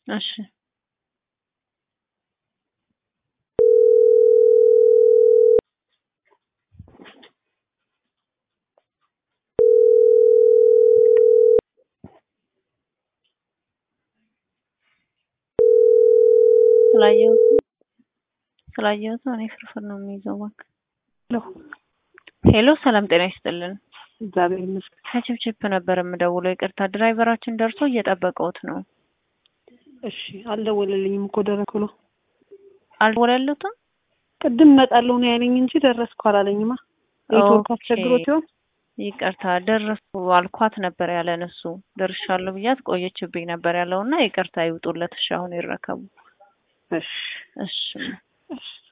እሺ ስላየሁት ስላየሁት እኔ ፍርፍር ነው የሚይዘው እባክህ። ሄሎ ሄሎ ሰላም ጤና ይስጥልን። እግዚአብሔር ይመስገን። ከችፕችፕ ነበር የምደውለው። ይቅርታ ድራይቨራችን ደርሶ እየጠበቀውት ነው። እሺ አልደወለልኝም እኮ ደረስኩ ብሎ አልደወለሉትም? ቅድም እመጣለሁ ነው ያለኝ እንጂ ደረስኩ አላለኝማ። ኔትወርክ ኦኬ። አስቸግሮት ይሆን? ይቅርታ ደረስኩ አልኳት ነበር ያለን እሱ። ደርሻለሁ ብያት ቆየችብኝ ነበር ያለው እና ይቅርታ ይውጡለት። እሺ አሁን ይረከቡ። እሺ እሺ እሺ